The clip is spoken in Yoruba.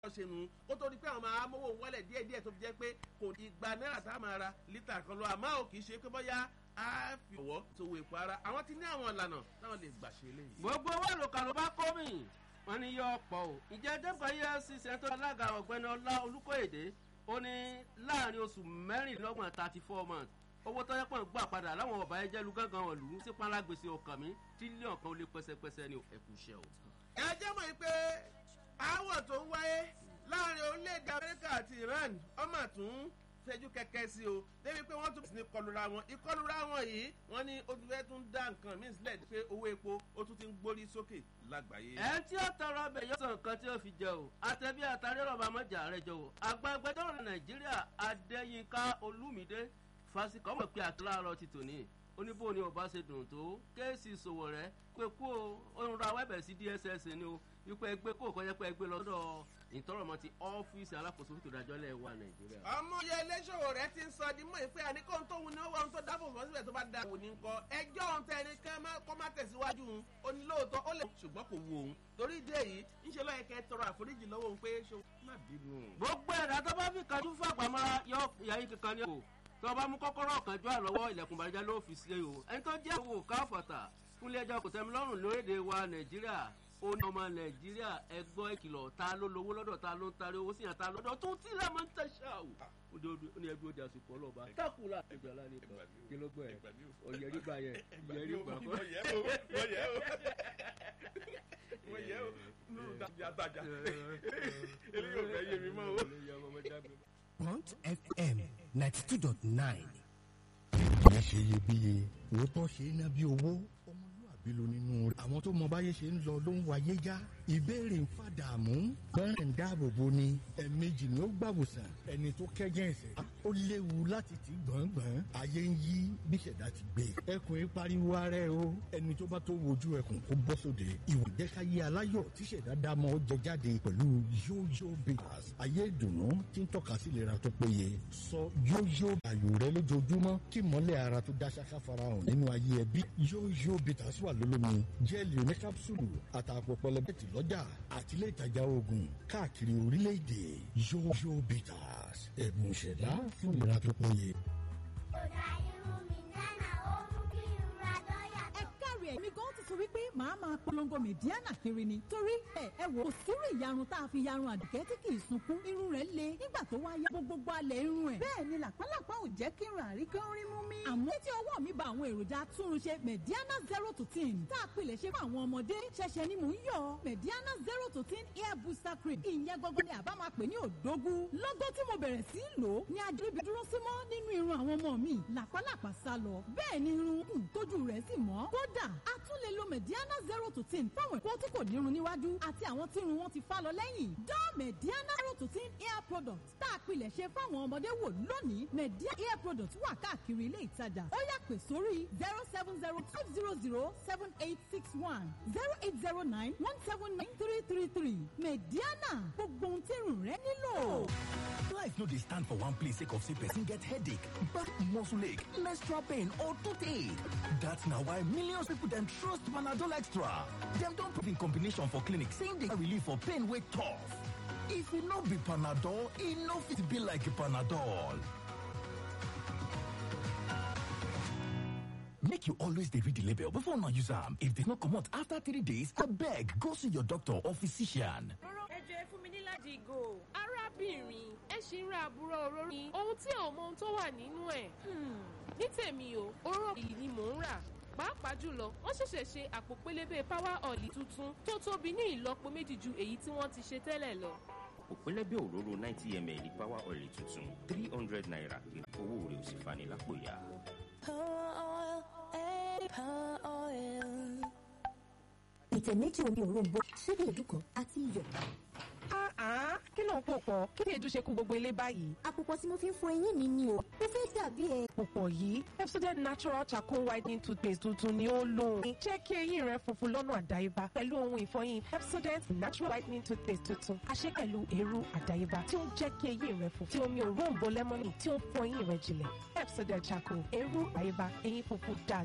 ṣe nù ó tó di pé àwọn máa mówó wọlé díẹ̀ díẹ̀ tó fi jẹ́ pé kò ní igba náírà tá a máa ra lítà kan lọ àmọ́ ò kì í ṣe pé bóyá a fi ọwọ́ sowó epo ara àwọn ti ní àwọn ìlànà táwọn lè gbà ṣe eléyìí. gbogbo owó àlòkà ló bá kó mi wọn ní yọ ọ̀pọ̀ o ìjẹ́ dẹ́pọ̀ efcc tó alága ọ̀gbẹ́ni ọlá olùkóyèdè ó ní láàrin oṣù mẹ́rìnlélọ́gbọ̀n thirty four months owó tó yẹ pọ̀ ń gbà padà láwọn ọ̀bà ẹjẹ́ lu gángan ọ̀lú sí pálágbèsè ọkàn mi tírílíọ̀n kan ó lé pẹ́sẹ́pẹ́sẹ́ ní ẹ̀kú iṣẹ́ o. ẹ jẹ́ mọ̀ pé aáwọ̀ tó ń wáyé láàrin orílẹ̀-èdè amẹ́ríkà àti iran ọmọ àtún fẹjú kẹkẹ sí o débi pé wọ́n tún ní kọlura wọn ìkọlura wọn yìí wọ́n ní ó ti fẹ́ tún dá nǹkan míì sílẹ̀ pé owó epo ó tún ti ń gbórí sókè lágbàáyé. ẹ tí ó tọrọ ọbẹ̀ yóò sọ nǹkan tí ó fi jẹ o àtẹ̀bí àtàrí ọ̀rọ̀ àmọ́jà rẹ jọ o àgbàgbẹ́dọ̀rọ̀ nàìjíríà adéyínká olúmídé fásikọ mọ̀ pé àtúláàrọ̀ ti tòní oníbò ni ọba ṣe dùn tó kéèsì ìṣòwò rẹ pé kú o òun ra wẹ́bẹ̀ sí dss ni o wípé ẹgbẹ́ kó kọjá pé ẹgbẹ́ lọ́dọ̀ ìtọ́rọ̀mọ́ ti ọ́fíìsì alákòóso fún ìtòdájọ́ lẹ̀ wà nàìjíríà. ọmọ yẹ iléṣòwò rẹ ti ń sọ di mọ́ ìpè àníkó tó wù ní owó ohun tó dáàbò fún síbẹ̀ tó bá da wò ní nǹkan ẹjọ́ ohun tẹ ẹni kan kọ́ má tẹ̀síwájú òun ó ní lóòótọ́ ó lè ṣùgbọ́n kò wù òun torí ìdí èyí ńṣe lọ́yẹ̀ kẹ́ tọrọ àforíjì lọ́wọ́ òun pé ṣe má bínú. gbogbo ẹ̀dá tó bá fi kájú fún àpamọ́ra yọ ìyáyí kankan ní o tó bá mú kọ́kọ́rọ́ kan jọ àlọ́wọ́ ilẹ̀kùn bàjẹ́ ló fi ṣe o ẹni tó jẹ́ owó káfọ̀tà fúnlé ẹjọ́ kò tẹ́mi lọ́rùn lórílẹ̀ wa nàìjíríà ó ní ọmọ nàìjíríà ẹgbọ́ ìkìlọ̀ ta ló lówó lọ́dọ̀ ta ló ń tarí owó sí yàn ta lọ́dọ̀ tó tí la máa ń tẹ̀sà o. ó ní ẹbí ó di àsìkò ọlọ́ba tákùlà ìjọba ní ìgbà kí ló gbọ́ ẹ̀ ọ̀yẹ́rì gbà yẹn ìyẹ́rì gbà kọ́. wọ́n yẹ o wọ́n yẹ o wọ́n yẹ o nínú dàbí àtàjà eléyìí ò fẹ́ yé mi mọ́ o. Point FM ninety two dot nine. ìyẹn ṣe iyebíye òótọ́ ṣe é ná bí owó ọmọlúwàbí ló nínú rẹ̀ àwọn tó mọ báyé ṣe ń lọ ló ń wáyé já ìbéèrè ń fàdàmú bẹ́ẹ̀ ń dáàbò bo ni ẹ̀ẹ̀mejì ni ó gbàwòsàn ẹni tó kẹ́jẹ́ ẹ̀sẹ̀ ó léwu láti tì gbọ̀ngbọ̀n ayé ń yí bí ṣẹ̀dá ti gbé ẹkùn yìí pariwo ara ẹ o ẹni tó bá tó wojú ẹkùn kó bọ́ sóde ìwà ìjẹ́káyé aláyọ̀ tí ṣẹ̀dá dámọ́ jẹ jáde pẹ̀lú yóyó bitters ayé ìdùnnú tí ń tọ́ka sí ìlera tó péye sọ yóyó àyò rẹ lójoojúmọ́ kí mọ́lẹ̀ ara tó dá ṣáká farahàn nínú ayé ẹbí yóyó bitters wà lólómi jẹ́ẹ̀lì oní kápsúlù àtàpọ̀ pẹlẹbẹ́tì lọ́jà àtìlẹ́ ìtajà oògùn káàkiri orílẹ̀-èdè yóyó bitters ẹ̀bùn ìṣẹ̀dá fún ìlera tó péye. èmi gan ti sọ wípé màá máa polongo mẹ̀díánà kiri ni torí ẹ ẹ wò ó sírù ìyarun tá a fi yarun àdùkẹ́ tí kì í sunkún irun rẹ̀ le nígbà tó wáyé gbogbo alẹ̀ irun ẹ̀ bẹ́ẹ̀ ni làpálàpá ò jẹ́ kí irun àrí kí ó rí mú mi. àmọ́ títí ọwọ́ mi ba àwọn èròjà túnrunṣe mẹ̀díánà zero to ten tá a pilẹ̀ ṣe fún àwọn ọmọdé ṣẹ̀ṣẹ̀ ni mò ń yọ mẹ̀díánà zero to ten hair booster cream ìyẹn gbogbo ni àbá máa pè ní òdógún lọ́gọ́ tí mo bẹ̀rẹ̀ sí í lò ó ní adébí dúró sí mọ́ nínú irun àwọn ọmọ mi làpálàpá sá lọ bẹ́ẹ̀ ni irun kùn tójú rẹ̀ sì mọ́ kódà a tún lè lo mediana zero to ten fáwọn ẹ̀kọ́ tí kò nírun níwájú àti àwọn tí irun wọn ti fá lọ lẹ́yìn. dán mediana zero to ten hair product tá a pilẹ̀ ṣe fáwọn ọmọdé wò lónìí mediana hair product wà káàkiri ilé ìtajà ó yà pè sórí zero seven zero five zero zero seven eight six one zero eight zero nine one seven nine three three three mediana gbogbo ohun tí irun rẹ nílò. Life no dey stand for one place sake of say person get headache, back muscle ache, menstrual pain or toothache. That's na why millions people dem trust Panadol Extra. Dem don prove in combination for clinic saying dey relief for pain wey tough. If e no be Panadol, e no fit be like Panadol. Make you always dey read the label before una use am. If dey no comot after three days, abeg go see your doctor or physician. ẹjọ ẹ fún mi ní láti ìgò arábìnrin ẹ ṣì ń ra àbúrò òróró ni ohun tí ò mọ ohun tó wà nínú ẹ ní tèmi o òróró yìí ni mò ń rà pàápàá jùlọ wọ́n ṣẹ̀ṣẹ̀ ṣe àpò pélébé power oil tuntun tó tóbi ní ìlọ́po méjì ju èyí tí wọ́n ti ṣe tẹ́lẹ̀ lọ. òpélébé òróró ninety ml power oil tuntun three hundred naira owó rẹ̀ ò sì fani lápò ya. ìtẹ̀ méjì omi òróǹbó ṣíbí ìdúkan àti iyọ̀. kí ló ń pò pọ̀ kí ni èdúṣe kú gbogbo ilé báyìí. àpòpọ̀ tí mo fi ń fọ eyín mi ni o mo fẹ́ dàbí ẹ. pòpọ̀ yìí Pepsodent natural charcoal whitening toothpaste tuntun ni ó lò. jẹ́ kí eyín rẹ funfun lọ́nà àdáyébá pẹ̀lú ohun ìfọyín Pepsodent natural whitening toothpaste tuntun àṣẹ pẹ̀lú èrú àdáyébá tí ó ń jẹ́ kí eyín rẹ funfun tí omi òróǹbó lẹ́mọ́nì tí ó ń fọ eyín rẹ jìnlẹ̀ Pepsodent charcoal èrú àdáyébá eyín funfun dáa